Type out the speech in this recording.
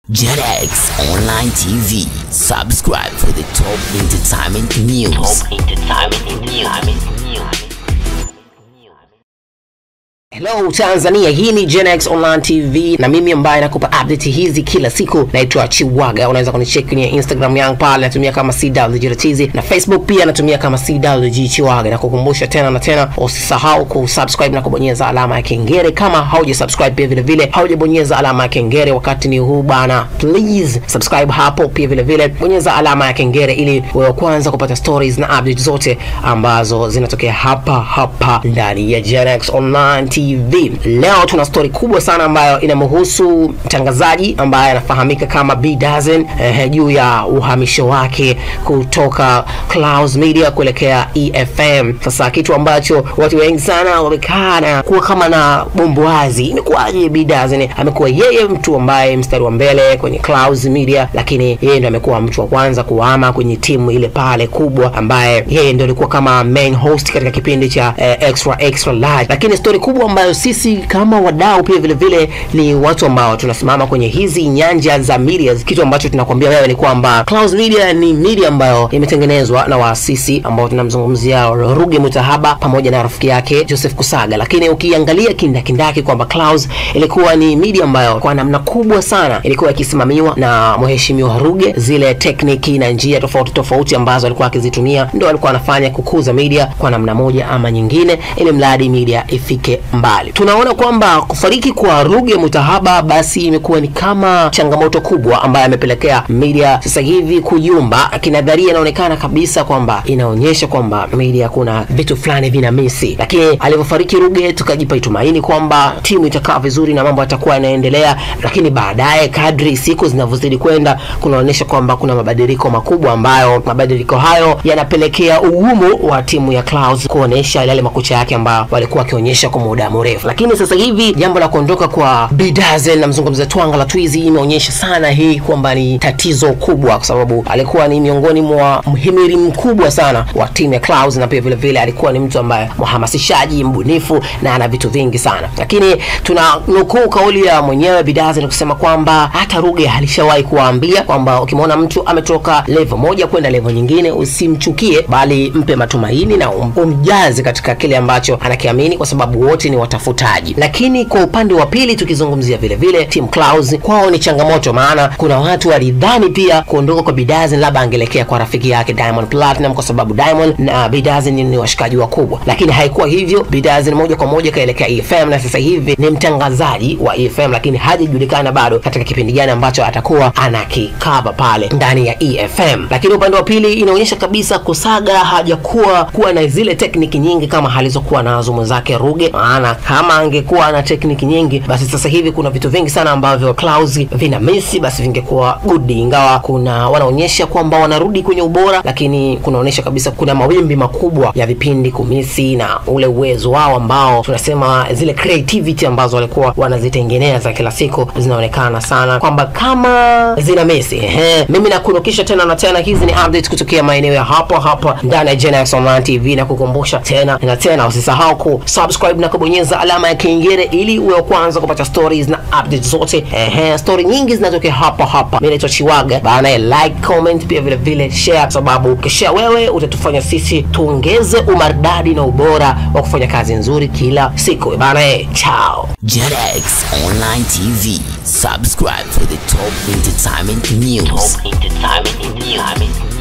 JetX Online TV. Subscribe for the top entertainment news. Top entertainment news. Hello Tanzania, hii ni Gen X Online TV na mimi ambaye nakupa update hizi kila siku naitwa Chiwaga. Unaweza kunicheck kwenye Instagram yangu pale natumia kama CWGTZ na Facebook pia natumia kama CWG Chiwaga, na kukumbusha tena na tena usisahau kusubscribe na kubonyeza alama ya kengele kama hauja subscribe, pia vile vile haujabonyeza alama ya kengele wakati ni huu bana, please subscribe hapo, pia vile vile bonyeza alama ya kengele ili wewe kwanza kupata stories na updates zote ambazo zinatokea hapa hapa ndani ya Gen X Online TV. Leo tuna story kubwa sana ambayo inamhusu mtangazaji ambaye anafahamika kama B Dazen eh, juu ya uhamisho wake kutoka Clouds Media kuelekea EFM. Sasa kitu ambacho watu wengi sana wamekaa na kuwa kama na bomboazi, imekuwaje B Dazen amekuwa yeye mtu ambaye mstari wa mbele kwenye Clouds Media, lakini yeye ndo amekuwa mtu wa kwanza kuhama kwenye timu ile pale kubwa, ambaye yeye ndo alikuwa kama main host katika kipindi cha eh, extra extra large, lakini story kubwa ambayo sisi kama wadau pia vile vile ni watu ambao tunasimama kwenye hizi nyanja za media, kitu ambacho tunakwambia wewe ni kwamba Clouds Media ni media ambayo imetengenezwa na waasisi ambao tunamzungumzia Ruge Mutahaba pamoja na rafiki yake Joseph Kusaga, lakini ukiangalia kindakindaki kwamba Clouds ilikuwa ni media ambayo kwa namna kubwa sana ilikuwa ikisimamiwa na mheshimiwa Ruge. Zile tekniki na njia tofauti tofauti ambazo alikuwa akizitumia ndo alikuwa anafanya kukuza media kwa namna moja ama nyingine, ili mradi media ifike mbali. Tunaona kwamba kufariki kwa Ruge Mutahaba basi imekuwa ni kama changamoto kubwa ambayo amepelekea media sasa hivi kuyumba. Kinadharia inaonekana kabisa kwamba inaonyesha kwamba media kuna vitu fulani vina misi, lakini alivyofariki Ruge tukajipa tumaini kwamba timu itakaa vizuri na mambo yatakuwa yanaendelea, lakini baadaye kadri siku zinavyozidi kwenda kunaonyesha kwamba kuna mabadiliko makubwa ambayo mabadiliko hayo yanapelekea ugumu wa timu ya Clouds kuonesha yale makucha yake ambayo walikuwa wakionyesha kwa muda mrefu. Lakini sasa hivi jambo la kuondoka kwa Bidazen na mzungumza Twanga la Twizi imeonyesha sana hii kwamba ni tatizo kubwa, kwa sababu alikuwa ni miongoni mwa mhimili mkubwa sana wa timu ya Clouds, na pia vile vile alikuwa ni mtu ambaye mhamasishaji, mbunifu na ana vitu vingi sana. Lakini tuna nukuu kauli ya mwenyewe Bidazen kusema kwamba hata Ruge alishawahi kuwaambia kwamba ukimwona mtu ametoka level moja kwenda level nyingine usimchukie, bali mpe matumaini na um, umjaze katika kile ambacho anakiamini, kwa sababu wote ni watafutaji. Lakini kwa upande wa pili tukizungumzia vile vile Team Clouds kwao ni changamoto, maana kuna watu walidhani pia kuondoka kwa Bidazen labda angelekea kwa rafiki yake Diamond Platinum, kwa sababu Diamond na Bidazen ni washikaji wakubwa, lakini haikuwa hivyo. Bidazen moja kwa moja kaelekea EFM na sasa hivi ni mtangazaji wa EFM, lakini hajajulikana bado katika kipindi gani ambacho atakuwa anakikava pale ndani ya EFM. Lakini upande wa pili inaonyesha kabisa Kusaga hajakuwa kuwa na zile tekniki nyingi kama alizokuwa nazo mwenzake Ruge, maana kama angekuwa na tekniki nyingi, basi sasa hivi kuna vitu vingi sana ambavyo Clouds vina misi, basi vingekuwa good, ingawa kuna wanaonyesha kwamba wanarudi kwenye ubora, lakini kunaonyesha kabisa kuna mawimbi makubwa ya vipindi kumisi na ule uwezo wao ambao tunasema zile creativity ambazo walikuwa wanazitengeneza kila siku zinaonekana sana kwamba kama zina misi. Ehe, mimi nakunukisha tena na tena, hizi ni updates kutokea maeneo ya hapa hapa ndani ya Gen X Online TV, na kukumbusha tena na tena usisahau ku subscribe na kubonyeza alama ya kengele ili uwe wa kwanza kupata stories na updates zote. Ehe, story nyingi zinatokea hapa hapa. Mimi naitwa Chiwaga bana, like, comment pia vile vile share, sababu ukishare wewe utatufanya sisi tuongeze umaridadi na ubora wa kufanya kazi nzuri kila siku bana. Eh, chao. JetX Online TV. Subscribe for the top entertainment news. Top entertainment news.